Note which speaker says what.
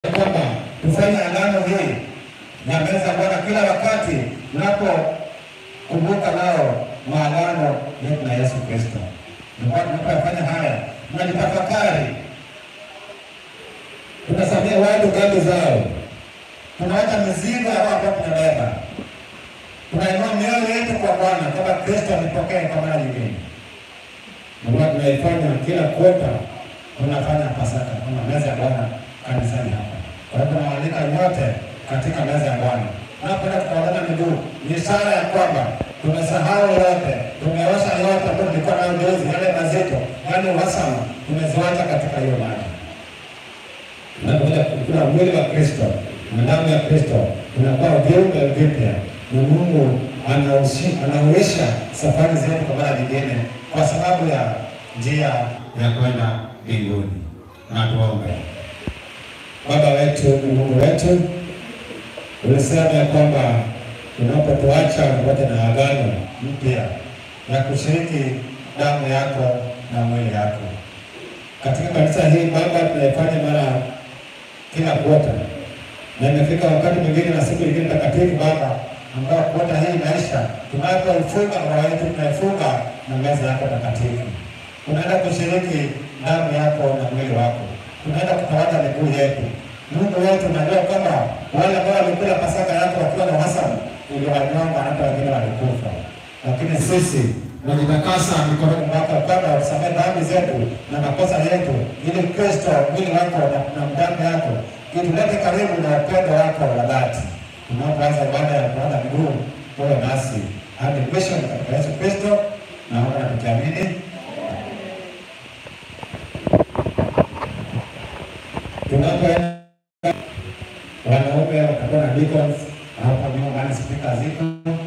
Speaker 1: kwamba tufanye agano hii na meza ya Bwana kila wakati tunapokumbuka nao maagano yetu na Yesu Kristo. Ndio tunapofanya haya, tunajitafakari, tunasamia watu dhambi zao, tunaacha mizigo ambayo tunabeba, tunainua mioyo yetu kwa Bwana kama Kristo alipokea kwa mara nyingine. Ndio tunaifanya kila kota, tunafanya Pasaka kama meza ya Bwana kanisani hapa. Kwa hivyo nawaalika nyote katika meza ya Bwana. Napenda kukaagana miguu, ni ishara ya kwamba tumesahau yote, tumeosha yote ambayo tulikuwa nayo juzi, yale mazito, yale uhasama, tumeziwacha katika hiyo maji. Tunapokuja kukula mwili wa Kristo na damu ya Kristo, tunakuwa viumbe vipya, na Mungu anaushi- anauisha safari zetu kwa mara nyingine, kwa sababu ya njia ya kwenda mbinguni. Na tuombe. Baba wetu na Mungu wetu, ulisema ya kwamba unapotuacha pamoja na agano mpya ya kushiriki damu yako na mwili yako katika kanisa hii Baba, tunaifanya mara kila kuota, na imefika wakati mwingine na siku nyingine takatifu Baba, ambao kuota hii inaisha, tunapoifunga roho yetu tunaifunga na meza yako takatifu, tunaenda kushiriki damu yako na mwili wako, tunaenda kutawadha miguu yetu. Mungu wetu, unajua kwamba wale ambao walikula Pasaka yako wakiwa na uhasama uliwanyonga, hata wengine walikufa, lakini sisi tunajitakasa mikononi mwako kwamba usamehe dhambi zetu na makosa yetu, ili Kristo mwili wako na, na damu yako itulete karibu na upendo wako wa dhati. Tunapoanza ibada ya kuaga miguu, uwe nasi hadi mwisho katika Yesu Kristo, naomba na tukiamini tunapoenda wanaume watakuwa na deacons hapa nyuma, maana spika ziko